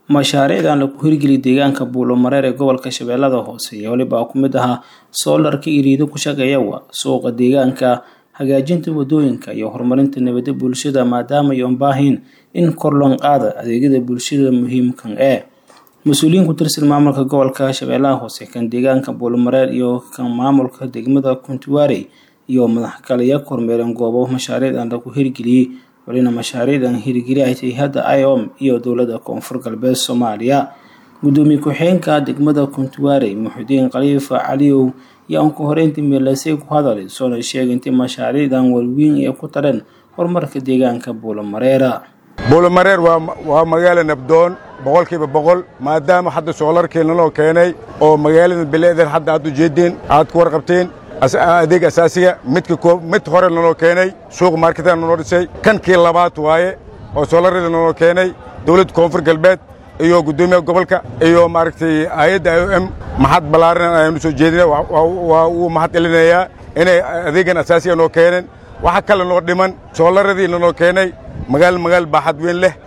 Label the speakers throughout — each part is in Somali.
Speaker 1: mashaariicdan lagu hirgeliyay deegaanka buulomareer ee gobolka shabeellada hoose iyo weliba ku mid ahaa soolarka iriido ku shaqeeya waa suuqa deegaanka hagaajinta wadooyinka iyo horumarinta nabadda bulshada maadaama ay unbaahin in kor loo qaada adeegyada bulshada muhiimkan ee mas-uuliyiin ku tirsan maamulka gobolka shabeellaha hoose kan deegaanka buulomareer iyo kan maamulka degmada kuntuwaarey iyo madaxkaliya kormeereen goobo mashaariicdan lagu hirgeliyey walina mashaariicdan hirgeli ay tahay hadda iom iyo dowladda koonfur galbeed soomaaliya gudoomiye ku-xigeenka degmada kuntuwaarey muxudiin khaliifa caliyow iyo aan ku horeyntii meelasay ku hadalay soona sheegay intii mashaariicdan walweyn ay ku tareen horumarka deegaanka buulomareera
Speaker 2: buulomareer waa magaalo nabdoon boqolkiiba boqol maadaama hadda soolarkiina loo keenay oo magaalada bileedan hadda aad ujeedeen aad ku warqabteen adeeg asaasiga midka mid hore naloo keenay suuq marketada naloo dhisay kankii labaad waaye oo soolarada naloo keenay dowladda koonfur galbeed iyo guddoomiyaha gobolka iyo maaragtay hay-adda i o m maxad ballaaran ayaanu soo jeedina waa uu mahad celinayaa inay adeegan asaasiga noo keeneen waxa kale noo dhiman soolaradii nanoo keenay magaal magaal baaxad weyn leh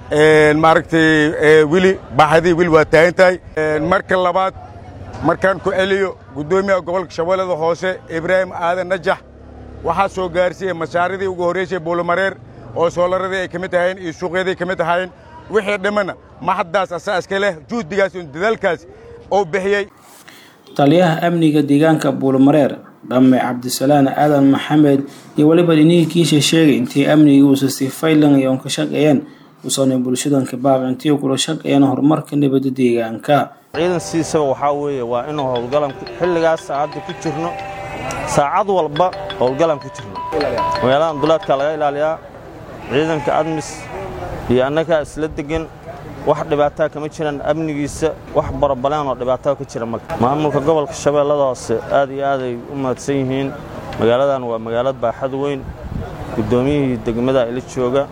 Speaker 2: maaragtay weli baaxadii weli waa taagan tahay marka labaad markaan ku celiyo guddoomiyaha gobolka shabeellada hoose ibraahim aadan najax waxaa soo gaarsiiyey mashaaridii ugu horraysay buulomareer oo soolaradii ay ka mid ahayn iyo suuqyadii ka mid ahayn wixii dhimanna maxaddaas asaaska leh juhdigaas iyo dadaalkaas oo bixiyey
Speaker 1: taliyaha amniga deegaanka buulomareer dhamme cabdisalaan aadan maxamed iyo weliba dhiniinkiisa sheegay intii amnigii uusa si faylan iyo ka shaqeeyeen usanay bulshadanka baaq intii kula shaqeeyeen horumarka nabadda deegaanka
Speaker 3: ciidan sidiisaba waxaa weeye waa inuu howlgalan xilligaas saacadda ku jirno saacad walba howlgalan ku jirno magaaladan duleedkaa laga ilaaliyaa ciidanka admis iyo annagaa isla degan wax dhibaataa kama jiraan amnigiisa wax barabaleen oo dhibaataa ka jira male maamulka gobolka shabeellada hoose aad iyo aaday u mahadsan yihiin magaaladan waa magaalad baaxad weyn guddoomiyihii degmada ila jooga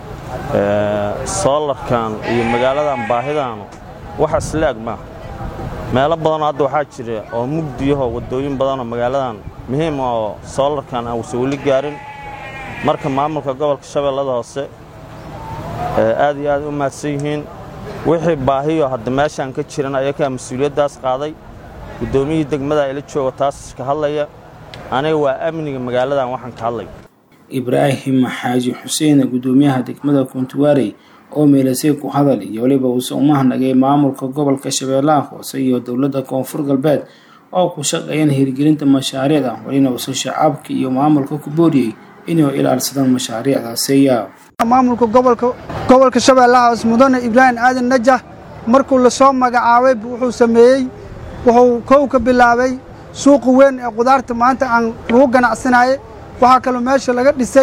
Speaker 3: soolarkan iyo magaaladan baahidaanu wax islaag maaha meelo badanoo hadda waxaa jira oo mugdiyahoo waddooyin badanoo magaaladan muhiim oo soolarkan aan wase weli gaarin marka maamulka gobolka shabeellada hoose aad iyo aad u mahadsan yihiin wixii baahiyo hadda meeshaan ka jiran ayakaa mas-uuliyaddaas qaaday guddoomiyihii degmada ila jooga taas ka hadlaya aniga waa amniga magaaladan waxaan ka hadlay
Speaker 1: ibraahim xaaji xuseen guddoomiyaha degmada kuntuwaarey oo meelasay ku hadal iyo weliba uuse umahnagay maamulka gobolka shabeellaha hoose iyo dowladda koonfur galbeed oo ku shaqeeyeen hirgelinta mashaariicda walina uuse shacabka iyo maamulka ku booriyey inay ilaalsadaan mashaariicdaasiya
Speaker 4: maamulka gobolka gobolka shabeellaha hoose mudane ibraahim aadan najax markuu lasoo magacaabay wuxuu sameeyey wuxuu kow ka bilaabay suuqa weyn ee qudaarta maanta aan lagu ganacsanaye waxaa kaloo meesha laga dhisay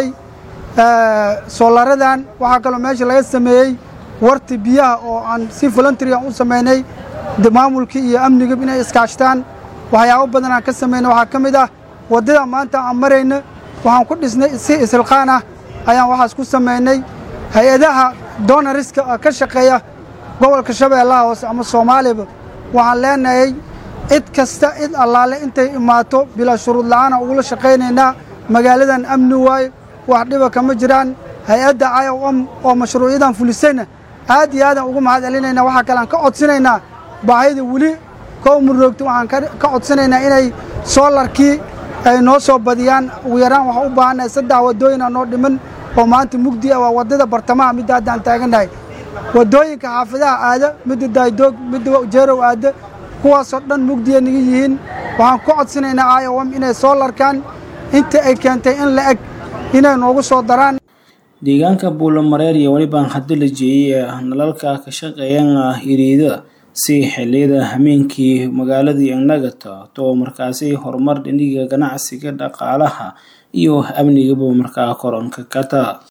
Speaker 4: soolaradan waxaa kaloo meesha laga sameeyey warti biyaha oo aan si voluntaryan u samaynay maamulkii iyo amniga inay iskaashtaan waxyaabo badan aan ka samaynay waxaa ka mid ah waddada maanta aan marayna waxaan ku dhisnay si isilqaan ah ayaan waxaas ku samaynay hay-adaha donariska ka shaqeeya gobolka shabeellaha hoose ama soomaaliba waxaan leenahay cid kasta cid allaale intay imaato bilaa shuruud la'aana ugula shaqaynaynaa magaaladan amni waaye wax dhiba kama jiraan hay-adda i o m oo mashruucyadan fulisayna aad iyo aadaan ugu mahad celinaynaa waxaa kale aan ka codsanaynaa baahida weli kow muroogta waxaan ka codsanaynaa inay soolarkii ay noo soo badiyaan ugu yaraan waxaan u baahannahay saddex waddooyina noo dhiman oo maanta mugdi ah waa waddada bartamaha midda hadda aan taagannahay waddooyinka xaafadaha aada midda daydoog midda jeerow aada kuwaasoo dhan mugdiya naga yihiin waxaan ku codsanaynaa i o m inay soolarkan inta ay keentay in la eg inay noogu soo daraan
Speaker 1: deegaanka buulomareer iyo welibaan haddi la jeeyey ee nalalka ka shaqeeyan hiriida si xilliyada hameenkii magaaladii nagata too markaasi horumar dhiniga ganacsiga dhaqaalaha iyo amnigaba markaa koronka kata